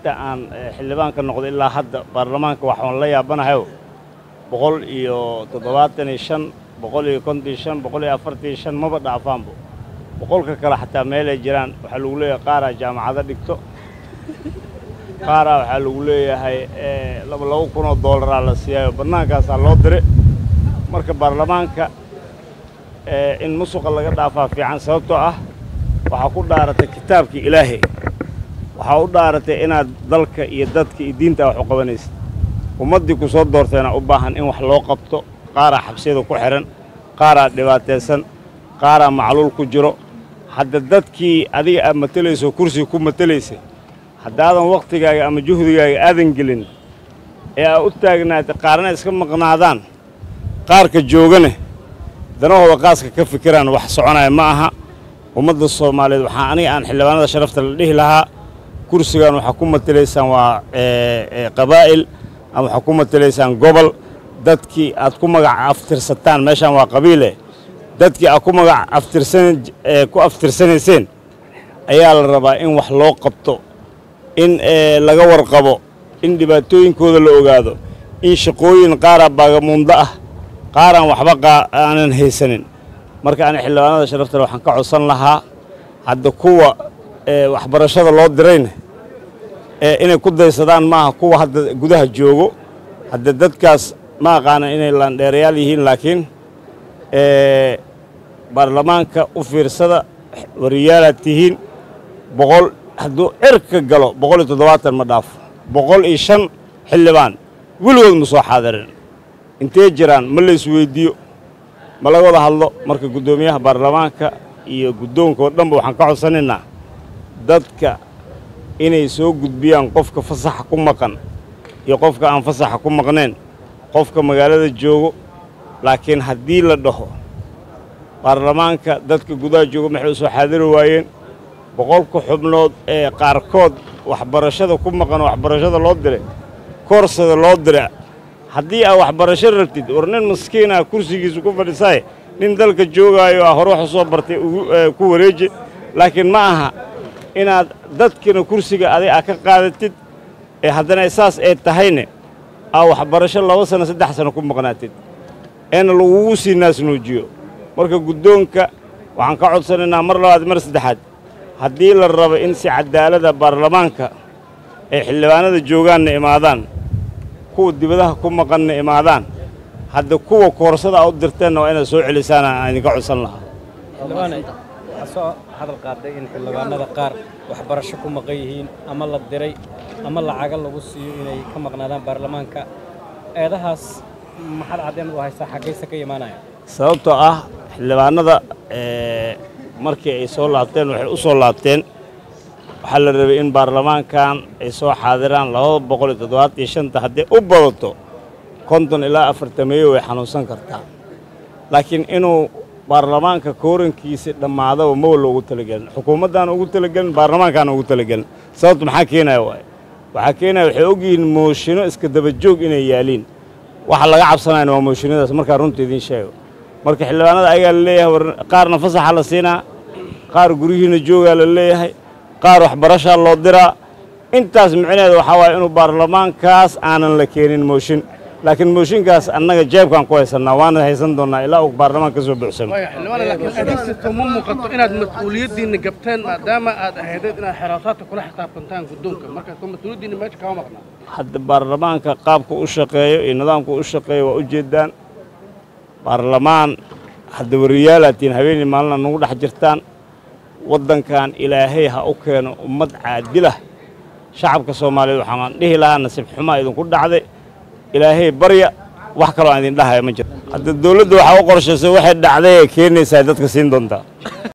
inta aan xildhibaanka noqdo ilaa hadda baarlamaanka waxaan la yaabanahayo boqol iyo toddobaatan iyo shan boqol iyo konton iyo shan boqol iyo afartan iyo shan maba dhaafaanbo boqolka kale xataa meelay jiraan waxaa lagu leeyahay qaaraa jaamacado dhigto qaaraa waxaa lagu leeyahay laba laba kun oo dollaraa la siiyaayo bannaankaasaa loo dire marka baarlamaanka in musuqa laga dhaafaa fiican sababtoo ah waxaa ku dhaaratay kitaabkii ilaahay waxaa u dhaaratay inaad dalka iyo dadka iyo diinta wax u qabanaysid ummaddii ku soo doorteena u baahan in wax loo qabto qaaraa xabsiyada ku xidhan qaaraa dhibaataysan qaaraa macluul ku jiro hadda dadkii adiga aad matelayso kursiga ku matelaysay haddaadan wakhtigaaga ama juhdigaaga aadan gelin ee aad u taagnaatay qaarna iska maqnaadaan qaarka joogane danahooda qaaska ka fikiraan wax soconaya ma aha ummadda soomaaliyeed waxaa aniga aan xildhibaanada sharafta la dhihi lahaa kursigan waxaa ku matelaysaan waa qabaa'il ama waxaa ku matelaysaan gobol dadkii aad ku magac aftirsataan meeshaan waa qabiile dadkii aad ku magac aftirsan ku aftirsanayseen ayaa la rabaa in wax loo qabto in laga warqabo in dhibaatooyinkooda la ogaado in shaqooyin qaaraa baagamuundo ah qaaraan waxba aanan haysanin marka ani xildhibaanada sharaftale waxaan ka codsan lahaa hadda kuwa waxbarashada loo dirayna inay ku daysadaan maaha kuwa hadda gudaha joogo hadda dadkaas ma aqaana inay laandheerayaal yihiin laakiin baarlamaanka u fiirsada wariyaalaad tihiin boqol hadduu cirka galo boqol iyo toddobaatan ma dhaafo boqol iyo shan xildhibaan weligood ma soo xaadirin intee jiraan ma la isweyddiiyo ma laga wada hadlo marka guddoomiyaha baarlamaanka iyo guddoonka oo dhanba waxaan ka codsanaynaa dadka inay soo gudbiyaan qofka fasaxa ku maqan iyo qofka aan fasaxa ku maqnayn qofka magaalada joogo laakiin haddii la dhaho baarlamaanka dadka gudaha jooga maxay u soo xaadiri waayeen boqolka xubnood ee qaarkood waxbarashada ku maqan waxbarashada loo diray koorsada loo dira haddii aad waxbarasho rabtid war nin maskiinah kursigiisa ku fadhisaaye nin dalka joogaayo a hore wax u soo bartay ku wareeji laakiin ma aha inaad dadkina kursiga adig aa ka qaadatid ee haddana saas ay tahayne aa waxbarasho laba sano saddex sano ku maqnaatid eena lagugu sii naasnuujiyo marka guddoonka waxaan ka codsanaynaa mar labaad mar saddexaad haddii la rabo in si cadaalada baarlamaanka ay xildhibaanada joogaanna imaadaan kuwa dibadaha ku maqanna imaadaan hadda kuwa koorsada a u dirteenna waa inaad soo celisaana aan idinka codsan lahaa xildhibaane waxaa soo hadal qaaday in xildhibaanada qaar waxbarasho ku maqan yihiin ama la diray ama lacaga lagu siiyo inay ka maqnaadaan baarlamaanka eedahaas maxaad caddeyn u haysaa xaggayse ka imaanaya sababtoo ah xildhibaanada markii ay soo laabteen waxay u soo laabteen waxaa la rabay in baarlamaankan ay soo xaadiraan labada boqol iyo toddobaatan iyo shanta hadday u badato konton ilaa afartameeyo way xanuunsan kartaa laakiin inuu baarlamaanka koorankiisa dhammaadaba mawa loogu talagelin xukuumaddaan ugu talagelin baarlamaankaana ugu talagelin sababta maxaa keenaya waaye waxaa keenaya waxay ogyihiin mooshinno iska dabajoog inay yaaliin waxa laga cabsanayana waa mooshinadaas markaa runta idiin sheego marka xildhibaanada ayagaa la leeyahay war qaarna fasaxa la siinaa qaar guryihiina joogaa la leeyahay qaar waxbarashaa loo diraa intaas micneheeda waxaa waaye inuu baarlamaankaas aanan la keenin mooshin laakiin mooshinkaas annaga jeebkaan ku haysannaa waana haysan doonnaa ilaa uu baarlamaan ka soo buuxsamo xildhibaan laakiin adeegsato ma muuqato inaad mas-uuliyaddiinna gabteen maadaama aad ahaydeed inaad xeraasaadka kula xisaabtantaan guddoonka marka mas-uuliyaddiinna meesha kama maqnaa hadda baarlamaanka qaabka u shaqeeyo iyo nidaamka u shaqeeyo waa u jeeddaan baarlamaan hadda wariyaalaatiin habeenii maalina nagu dhex jirtaan waddankan ilaahay ha u keeno ummad caadilah shacabka soomaaliyeed waxaan dhihi lahaa nasiib xumaa idinku dhacday ilaahay barya wax kaloo aan idin dhahaya ma jiro hadda dawladda waxaa u qorshaysay waxay dhacday ee keenaysaa dadka siin doontaa